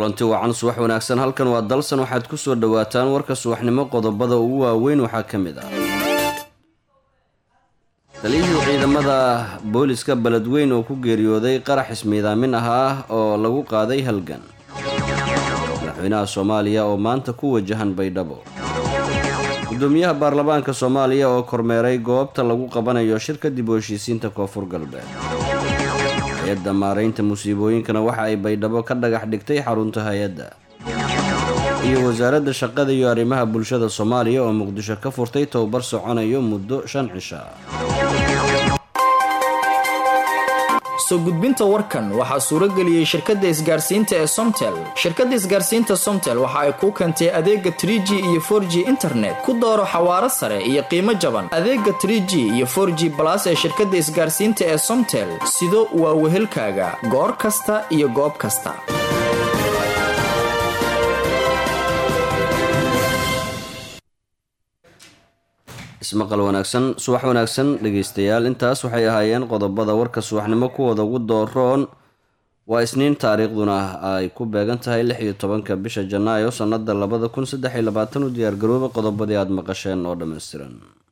kulanti wacan subax wanaagsan halkan waa dalsan waxaad ku soo dhowaataan warka subaxnimo qodobada ugu waaweyn waxaa ka mid ah taliyihii ciidamada booliska beledweyn oo ku geeriyooday qarax ismiidaamin ah ah oo lagu qaaday halgan madaxweynaha soomaaliya oo maanta ku wajahan baydhabo gudoomiyaha baarlamaanka soomaaliya oo kormeeray goobta lagu qabanayo shirka dib u heshiisiinta koonfur galbeed hay-adda maaraynta musiibooyinkana waxa ay baydhabo ka dhagax dhigtay xarunta hay-adda iyo wasaaradda shaqada iyo arrimaha bulshada soomaaliya oo muqdisho ka furtay tobabar soconayo muddo shan cisha soo gudbinta warkan waxaa suurageliyey shirkadda isgaarsiinta ee somtel shirkadda isgaarsiinta somtel waxa ay kuu keentay adeega trie g iyo for g internet ku dooro xawaaro sare iyo qiimo jaban adeega trie g iyo for g balas ee shirkadda isgaarsiinta ee somtel sido waa wehelkaaga goor kasta iyo goob kasta ismaqal wanaagsan subax wanaagsan dhegeystayaal intaas waxay ahaayeen qodobada warka subaxnimo kuwooda ugu dooroon waa isniin taariikhduna ay ku beegan tahay lix iyo tobanka bisha janaayo sanada labada kun saddex iyo labaatan u diyaargarooba qodobadii aada maqasheen oo dhammaystiran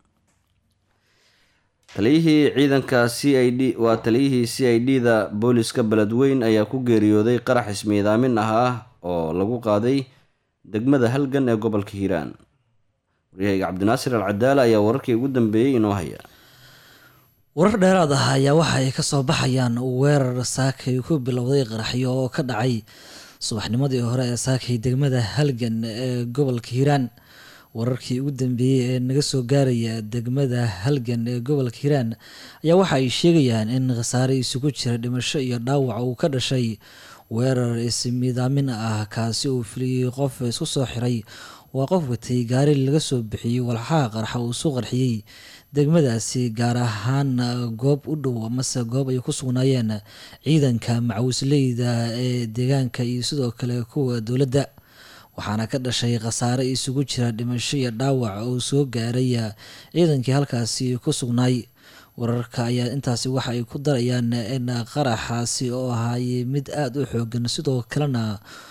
taliyihii ciidanka c i d waa taliyihii c i d da booliska beledweyn ayaa ku geeriyooday qarax ismiidaamin ah ah oo lagu qaaday degmada halgan ee gobolka hiiraan waryahayga cabdinaasir al cadaala ayaa wararkii ugu dambeeyey inoo haya warar dheeraad ah ayaa waxa ay kasoo baxayaan weerar saakay ku bilowday qaraxyo oo ka dhacay subaxnimadii hore ee saakay degmada halgan ee gobolka hiiraan wararkii ugu dambeeyey ee naga soo gaaraya degmada halgan ee gobolka hiiraan ayaa waxa ay sheegayaan in khasaare isugu jira dhimasho iyo dhaawac uu ka dhashay weerar ismiidaamin ah kaasi uu filiyey qof isku soo xiray waa qof watay gaari laga soo bixiyey walxaha qarxa uu soo qarxiyey degmadaasi gaar ahaan goob u dhow amase goob ay ku sugnaayeen ciidanka macawisleyda ee deegaanka iyo sidoo kale kuwa dowladda waxaana ka dhashay khasaare isugu jira dhimasho iyo dhaawac oo soo gaaray ciidankii halkaasi ku sugnaay wararka ayaa intaasi waxa ay ku darayaan in qaraxaasi oo ahaayey mid aada u xoogan sidoo kalena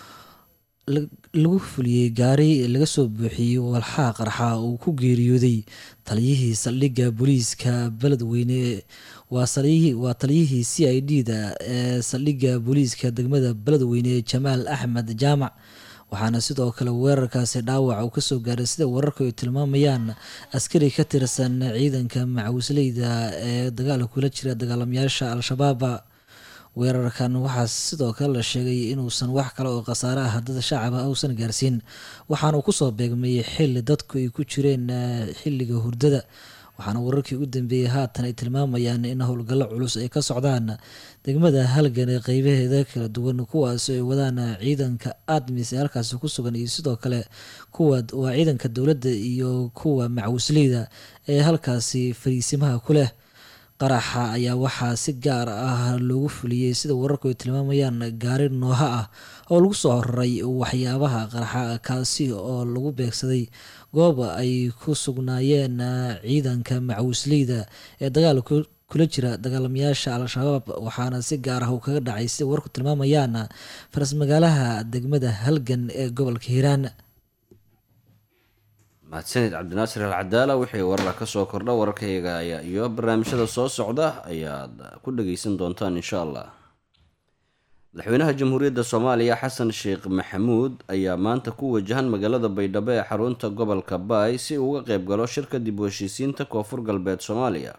lagu fuliyey gaari laga soo buuxiyey walxaha qarxa uu ku geeriyooday taliyihii saldhigga booliiska beledweyne waa taliyihii c i d da ee saldhigga booliiska degmada beledweyne jamaal axmed jaamac waxaana sidoo kale weerarkaasi dhaawac uu kasoo gaaray sida wararku ay tilmaamayaan askari ka tirsan ciidanka macawisleyda ee dagaal kula jira dagaalamayaasha al-shabaab weerarkan waxaa sidoo kale la sheegay inuusan wax kale oo khasaare ah dad shacaba uusan gaarsiin waxaana uu kusoo beegmay xili dadku ay ku jireen xiliga hurdada waxaana wararkii u dambeeyey haatan ay tilmaamayaan in howlgallo culus ay ka socdaan degmada halgan ee qeybaheeda kala duwan kuwaas ay wadaan ciidanka admis ee halkaasi ku sugan iyo sidoo kale kuwa waa ciidanka dowladda iyo kuwa macawisleyda ee halkaasi fariisimaha ku leh qaraxa ayaa waxaa si gaar ah loogu fuliyey sida wararku ay tilmaamayaan gaari nooha ah oo lagu soo horaray waxyaabaha qaraxa kaasi oo lagu beegsaday goob ay ku sugnaayeen ciidanka macawisleyda ee dagaal kula jira dagaalamayaasha al-shabaab waxaana si gaar ah uu kaga dhacay sida wararku tilmaamayaan faras magaalaha degmada halgan ee gobolka hiiraan mahadsanid cabdinaasir al cadaala wixii warara kasoo kordha wararkayga ayaa iyo barnaamijyada soo socda ayaad ku dhageysan doontaan insha allah madaxweynaha jamhuuriyadda soomaaliya xasan sheekh maxamuud ayaa maanta ku wajahan magaalada baydhabo ee xarunta gobolka baay si uu uga qeyb galo shirka dib u heshiisiinta koonfur galbeed soomaaliya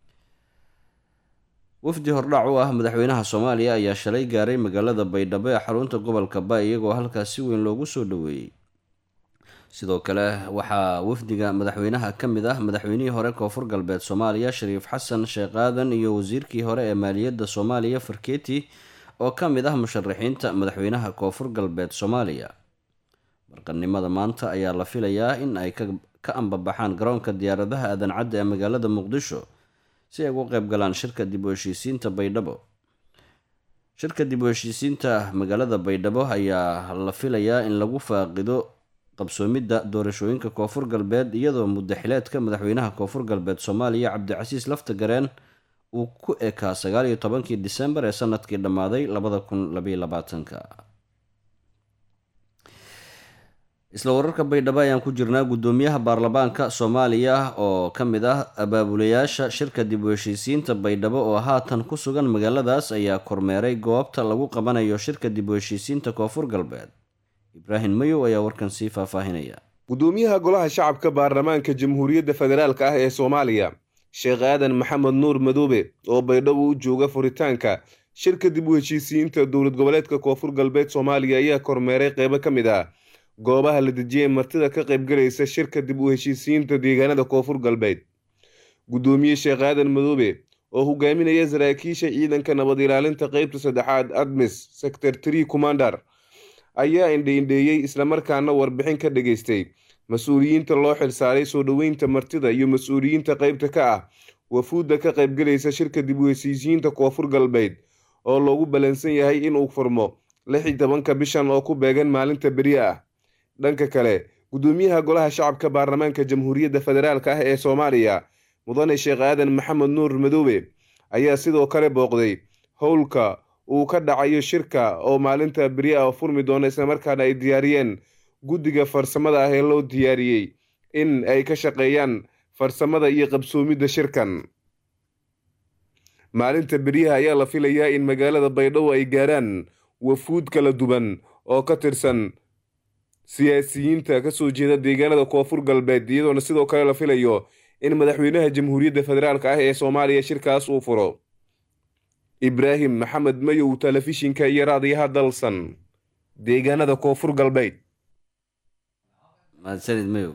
wafdi hordhac u ah madaxweynaha soomaaliya ayaa shalay gaaray magaalada baydhabo ee xarunta gobolka baay iyagoo halkaas si weyn loogu soo dhaweeyey sidoo kale waxaa wafdiga madaxweynaha ka mid ah madaxweynihii hore koonfur galbeed soomaaliya shariif xasan sheekh aadan iyo wasiirkii hore ee maaliyadda soomaaliya farkeeti oo ka mid ah musharaxiinta madaxweynaha koonfur galbeed soomaaliya barqannimada maanta ayaa la filayaa in ay ka ambabaxaan garoonka diyaaradaha aadan cadda ee magaalada muqdisho si ay ugu qeyb galaan shirka dib u heshiisiinta baydhabo shirka dib u heshiisiinta magaalada baydhabo ayaa la filayaa in lagu faaqido qabsoomidda doorashooyinka koonfur galbeed iyadoo muddaxileedka madaxweynaha koonfur galbeed soomaaliya cabdicasiis laftagareen uu ku ekaa sagaal iyo tobankii disembar ee sanadkii dhammaaday labada kun labaiyo labaatanka isla wararka baydhabo ayaan ku jirnaa guddoomiyaha baarlamaanka soomaaliya oo ka mid ah abaabulayaasha shirka dib u heshiisiinta baydhabo oo haatan ku sugan magaaladaas ayaa kormeeray goobta lagu qabanayo shirka dib u heshiisiinta koonfur galbeed ibraahim mayow ayaa warkan sii faahfaahinaya gudoomiyaha golaha shacabka baarlamaanka jamhuuriyadda federaalk ah ee soomaaliya sheekh aadan maxamed nuur madoobe oo baydhabo u jooga furitaanka shirka dib u heshiisiinta dowlad goboleedka koonfur galbeed soomaaliya ayaa kormeeray qeybo ka mid ah goobaha la dejiyay martida ka qaybgalaysa shirka dib u heshiisiinta deegaanada koonfur galbeed guddoomiye sheekh aadan madoobe oo hogaaminaya saraakiisha ciidanka nabad ilaalinta qeybta saddexaad admis sector tree commandar ayaa indheindheeyey islamarkaana warbixin ka dhageystay mas-uuliyiinta loo xilsaaray soo dhoweynta martida iyo mas-uuliyiinta qeybta ka ah wafuudda ka qaybgalaysa shirka dib u heshiisiinta koonfur galbeed oo loogu ballansan yahay inuu furmo lix iyo tobanka bishan oo ku beegan maalinta beri ah dhanka kale guddoomiyaha golaha shacabka baarlamaanka jamhuuriyadda federaalk ah ee soomaaliya mudane sheekh aadan maxamed nuur madoobe ayaa sidoo kale booqday howlka uu ka dhacayo shirka oo maalinta beri ah furmi doona islamarkaana ay diyaariyeen guddiga farsamada ah ee loo diyaariyey in ay ka shaqeeyaan farsamada iyo qabsoomidda shirkan maalinta beriyaha ayaa la filayaa in magaalada baydhabo ay gaarhaan wafuud kala duwan oo ka tirsan siyaasiyiinta kasoo jeeda deegaanada koonfur galbeed iyadoona sidoo kale la filayo in madaxweynaha jamhuuriyadda federaalk ah ee soomaaliya shirkaas uu furo ibraahim maxamed mayow telefishinka iyo raadiyaha dalsan deegaanada koonfur galbeed mahadsanid mayow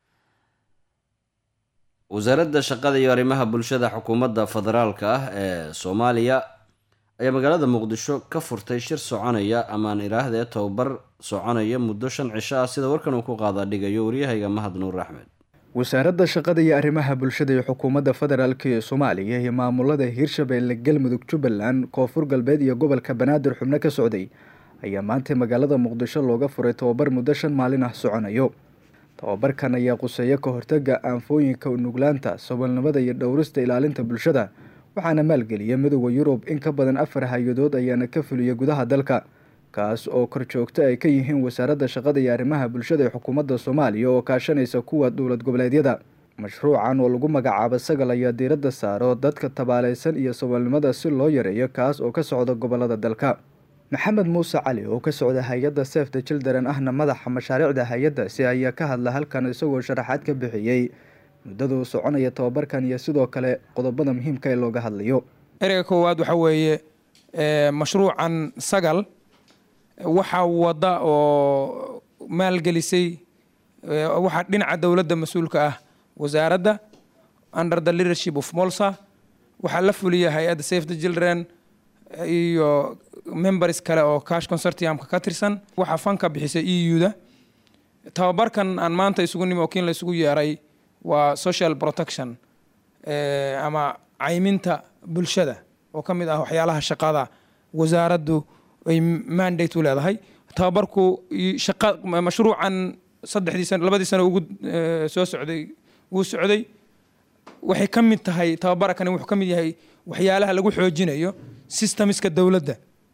wasaaradda shaqada iyo arrimaha bulshada xukuumadda federaalka ah ee soomaaliya ayaa magaalada muqdisho ka furtay shir soconaya amaan iraahdee tobabar soconaya muddo shan cisho ah sida warkan uu ku qaada dhigayo waryahayga mahad nuur axmed wasaaradda shaqada iyo arrimaha bulshada ee xukuumadda federaalk ee soomaaliya iyo maamulada hirshabeelle galmudug jubbaland koonfur galbeed iyo gobolka banaadir xubno ka socday ayaa maanta magaalada muqdisho looga furay tobabar muddo shan maalin ah soconayo tobabarkan ayaa quseeya ka hortaga aanfooyinka nuglaanta saboolnimada iyo dhowrista ilaalinta bulshada waxaana maalgeliya midooda yurub in ka badan afar hay-adood ayaana ka fuliya gudaha dalka kaas oo korjoogto ay ka yihiin wasaaradda shaqada iyo arrimaha bulshada ee xukuumadda soomaaliya oo kaashanaysa kuwa dowlad goboleedyada mashruucan oo lagu magacaabo sagal ayaa diiradda saaro dadka tabaaleysan iyo saboolnimada si loo yareeyo kaas oo ka socda gobolada dalka maxamed muuse cali oo ka socda hay-adda sef the children ahna madaxa mashaariicda hay-addaasi ayaa ka hadla halkan isagoo sharaxaad ka bixiyey muddaduu soconaya tobabarkan iyo sidoo kale qodobada muhiimka ee looga hadlayo ereyga koowaad waxaa weeye mashruucan sagal waxaa wada oo maalgelisay waxaa dhinaca dowladda mas-uulka ah wasaaradda under the leadership of molsa waxaa la fuliya hay-adda safe the children iyo members kale oo cash consortiumka ka tirsan waxaa fanka bixisay e u da tababarkan aan maanta isugu nimi oo kiin la isugu yeeray waa social protection ama cayminta bulshada oo ka mid ah waxyaalaha shaqada wasaaraddu ay mandate u leedahay tababarku shaqa mashruucan saddexdii sano labadii sano ugu soo socday wuu socday waxay ka mid tahay tababarakani wuxuu ka mid yahay waxyaalaha lagu xoojinayo systemiska dowladda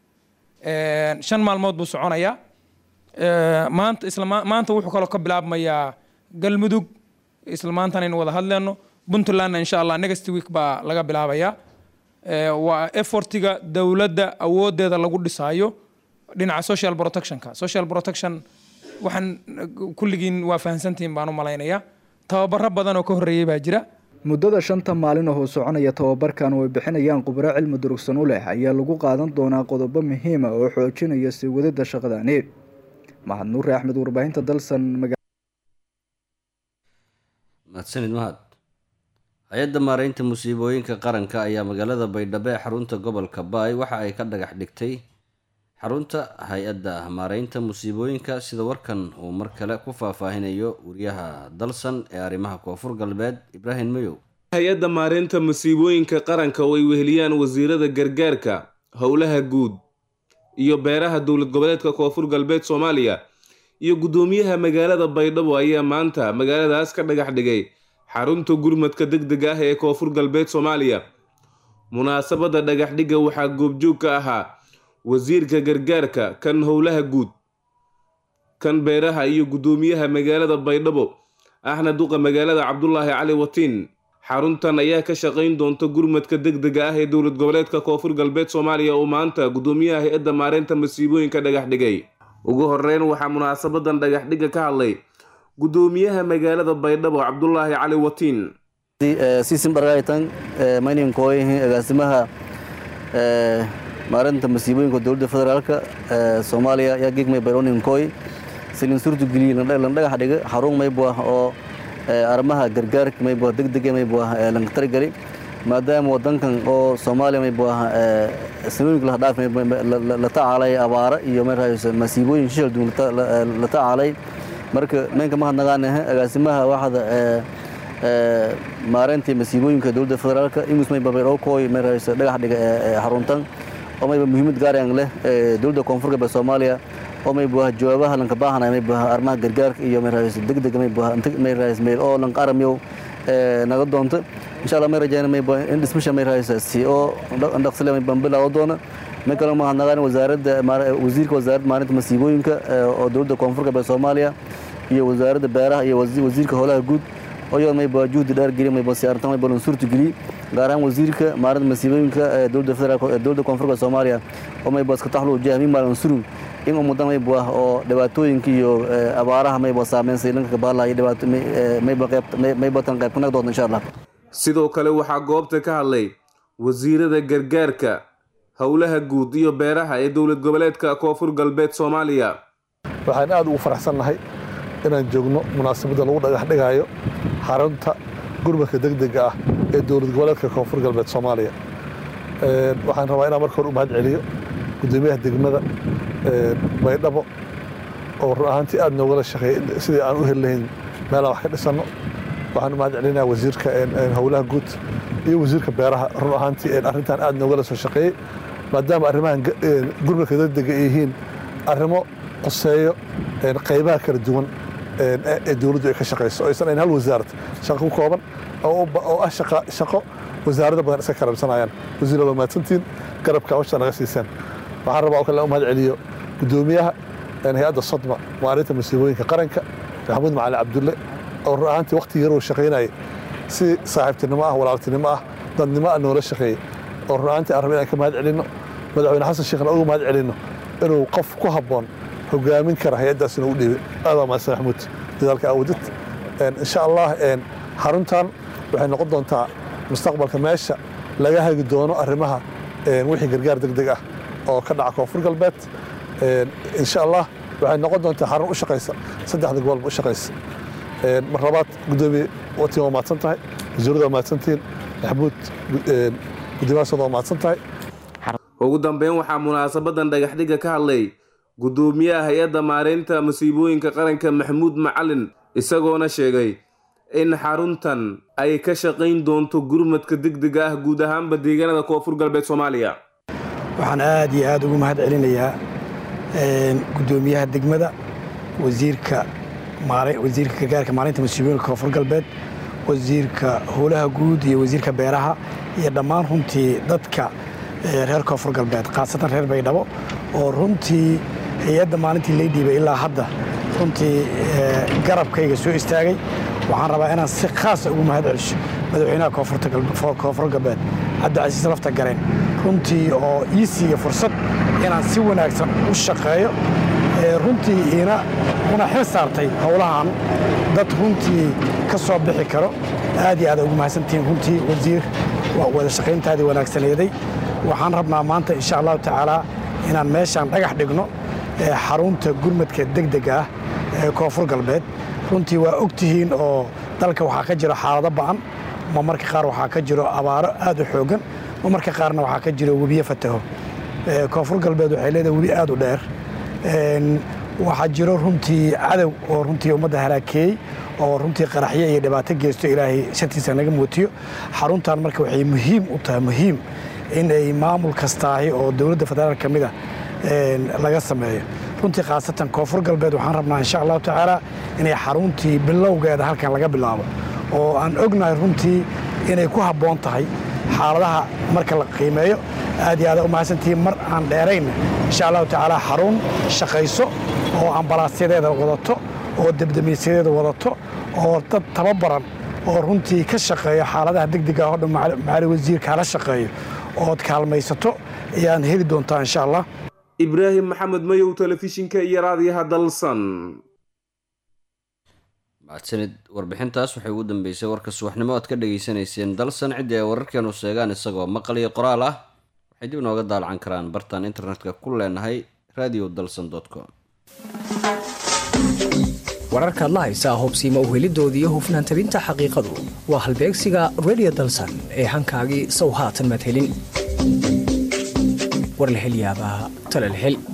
shan maalmood buu soconayaa maanta isla maanta wuxuu kaloo ka bilaabmayaa galmudug isla maantana aynu wada hadleyno puntlandna insha allah next week baa laga bilaabayaa waa effortiga dowladda awoodeeda lagu dhisaayo dhinaca social protectionka social protection waxaan kulligiin waa fahamsantihiin baan u malaynayaa tababaro badan oo ka horreeyey baa jira muddada shanta maalin oo soconaya tobabarkan oo ay bixinayaan khubro cilmi durugsan u leh ayaa lagu qaadan doonaa qodobo muhiima oo xoojinaya sii wadida shaqadani mahad nuure axmed warbaahinta dalsan mahadsanid mahad hay-adda maareynta musiibooyinka qaranka ayaa magaalada baydhabo ee xarunta gobolka baay waxa ay ka dhagax dhigtay xarunta hay-adda maareynta musiibooyinka sida warkan uu mar kale ku faahfaahinayo wariyaha dalsan ee arrimaha koonfur galbeed ibraahim mayow hay-adda maareynta musiibooyinka qaranka oo ay weheliyaan wasiirada gargaarka howlaha guud iyo beeraha dowlad goboleedka koonfur galbeed soomaaliya iyo guddoomiyaha magaalada baydhabo ayaa maanta magaaladaas ka dhagax dhigay xarunta gurmadka deg dega ah ee koonfur galbeed soomaaliya munaasabadda dhagaxdhigga waxaa goobjoog ka ahaa wasiirka gargaarka kan howlaha guud kan beeraha iyo guddoomiyaha magaalada baydhabo ahna duqa magaalada cabdulaahi cali watiin xaruntan ayaa ka shaqayn doonta gurmadka degdega ah ee dowlad goboleedka koonfur galbeed soomaaliya oo maanta guddoomiyaha hay-adda maareynta masiibooyinka dhagax dhigay ugu horeyn waxaa munaasabadan dhagaxdhigga ka hadlay guddoomiyaha magaalada baydhabo cabdulaahi cali watiin sisimbargaytan mayninkoyhi agaasimaha maareynta masiibooyinka dowladda federaalka soomaaliya yaa gigmay bayroninkoy silin surtu geliye landhagax dhiga xarun maybuah oo arrimaha gargaarka maybuah degdega maybuah lankatargali maadaama wadankan oo soomaaliya maybuah sanooyinka la dhaaf la tacaalay abaara iyo markaas masiibooyin shishal duun la tacaalay marka meenka mahadnaqaanaha agaasimaha waxda maareyntii masiibooyinka dowladda federaalka imus mayba bayrokoy markaas dhagax dhiga xaruntan oo mayba muhiimad gaarayaan leh dowladda koonfur galbeed soomaaliya oo maybuah jawaabaha lanka baahanay maybuah arrimaha gargaarka iyo markaas degdega maybuah markaas meel oo lanka aramiyow naga doonta insha allah may rajayna maybuah in dhismasha markaas si oo dhaqsile mayban bilaawo doona may kaloo mahadnaqaan wasaaradda wasiirka wasaaradda maalinta masiibooyinka oo dowladda koonfur galbeed soomaaliya iyo wasaaradda beeraha iyo wasiirka howlaha guud oyoo mayba juhdi dheer geliy mayba siyaartan mayba lansurta geliy gaar ahaan wasiirka maalinta masiibooyinka ee dowladda federaalk ee dowladda koonfurka soomaaliya oo mayba iska taxlu jahmi maalan suru in ummadan mayba ah oo dhibaatooyinka iyo abaaraha mayba saameysay lanka kabaala iyo dhibaato mayba qayb mayba tan qayb kanag doonta insha allah sidoo kale waxaa goobta ka hadlay wasiirada gargaarka howlaha guud iyo beeraha ee dowlad goboleedka koonfur galbeed soomaaliya waxaan aada ugu faraxsannahay inaan joogno munaasabadda lagu dhagax dhigaayo xarunta gurmadka degdega ah ee dowlad goboleedka koonfur galbeed soomaaliya waxaan rabaa inaan marka hore u mahad celiyo guddoomiyaha degmada baydhabo oo run ahaantii aad noogala shaqeeyey sidii aan u heli lahayn meelaan wax ka dhisanno waxaan u mahad celinayaa wasiirka howlaha guud iyo wasiirka beeraha run ahaantii arrintan aad noogala soo shaqeeyey maadaama arrimahan gurmadka degdega ay yihiin arrimo qoseeyo qaybaha kala duwan ee dowladdu ay ka shaqayso oo aysan ayn hal wasaarad shaqo ku kooban oo ah shaqo wasaarada badan iska karabsanayaan wasiir waa mahadsantiin garabka hawsha naga siiseen waxaan rabaa oo kale u mahad celiyo guddoomiyaha hay-adda sodma maalinta masiibooyinka qaranka maxamuud macali cabdulle oo run ahaantii waqti yaroo shaqaynayay si saaxiibtinimo ah walaaltinimo ah dadnimo ah noola shaqeeyey oo run ahaantii aan raba inaan ka mahad celinno madaxweyne xasan sheekhna uga mahad celinno inuu qof ku habboon hogaamin kara hay-addaas inuu u dhiibay aad waa mahadsan maxamuud dadaalka awadid insha allah xaruntan waxay noqon doontaa mustaqbalka meesha laga hagi doono arrimaha wixii gargaar degdeg ah oo ka dhaca koonfur galbeed insha allah waxay noqon doontaa xarun u shaqaysa saddexda gobolba u shaqaysa mar labaad guddoomiye watiin waa mahadsan tahay wasiirada waa mahadsantihiin maxamuud guddoomiyahaasooda waa mahadsan tahay ugu dambeyn waxaa munaasabadan dhagaxdhigga ka hadlay guddoomiyaha hay-adda maareynta masiibooyinka qaranka maxamuud macalin isagoona sheegay in xaruntan ay ka shaqayn doonto gurmadka degdega ah guud ahaanba deegaanada koonfur galbeed soomaaliya waxaan aad iyo aad ugu mahad celinayaa guddoomiyaha degmada wasiirka wasiirka gargaarka maalinta masiibooyinka koonfur galbeed wasiirka howlaha guud iyo wasiirka beeraha iyo dhammaan runtii dadka reer koonfur galbeed khaasatan reer baydhabo oo runtii hay-adda maalintii lay dhiibay ilaa hadda runtii garabkayga soo istaagay waxaan rabaa inaan si khaasa ugu mahad celiso madaxweynaha koonfur galbeed cabdicasiis lafta gareen runtii oo ii siiya fursad inaan si wanaagsan u shaqeeyo runtii ina una xil saartay howlahan dad runtii ka soo bixi karo aad iyo aad ugu mahadsantihiin runtii wasiir wada shaqayntaadii wanaagsaneeday waxaan rabnaa maanta insha allahu tacaalaa inaan meeshaan dhagax dhigno xarunta gurmadka degdega ah ee koonfur galbeed runtii waa og tihiin oo dalka waxaa ka jiro xaalado ba'an ma marka qaar waxaa ka jiro abaaro aad u xooggan ma marka qaarna waxaa ka jiro webiyo fataho koonfur galbeed waxay leedahay webi aad u dheer waxaa jiro runtii cadow oo runtii ummadda haraakeeyey oo runtii qaraxyo iyo dhibaato geysto ilaahay shantiisa naga mootiyo xaruntan marka waxay muhiim u tahay muhiim in ay maamul kastaahi oo dowladda federaal ka mid ah laga sameeyo runtii khaasatan koonfur galbeed waxaan rabnaa insha allahu tacaala inay xaruntii bilowgeeda halkan laga bilaabo oo aan ognahay runtii inay ku habboon tahay xaaladaha marka la qiimeeyo aad iyo aada u mahadsantihiin mar aan dheeraynna insha allahu tacaala xarun shaqayso oo ambalaasyadeeda wadato oo debdemiisyadeeda wadato oo dad tababaran oo runtii ka shaqeeya xaaladaha degdega oo dhan macaali wasiir kaala shaqeeyo ood kaalmaysato ayaan heli doontaa insha allah ibraahim maxamed mayow telefishinka iyo raadiyaha dalsan mahadsanid warbixintaas waxay ugu dambeysay warka subaxnimo oad ka dhageysanayseen dalsan ciddii ay wararkeenu sheegaan isagoo maqal iyo qoraal ah waxay dib nooga daalacan karaan bartaan internetka ku leenahay radio dalsan com wararkaad la haysaa hubsiima uhelidooda iyo hufnaan tabinta xaqiiqadu waa halbeegsiga redio dalsan ee hankaagii sow haatan madhelin war la hel yaabaa tala la hel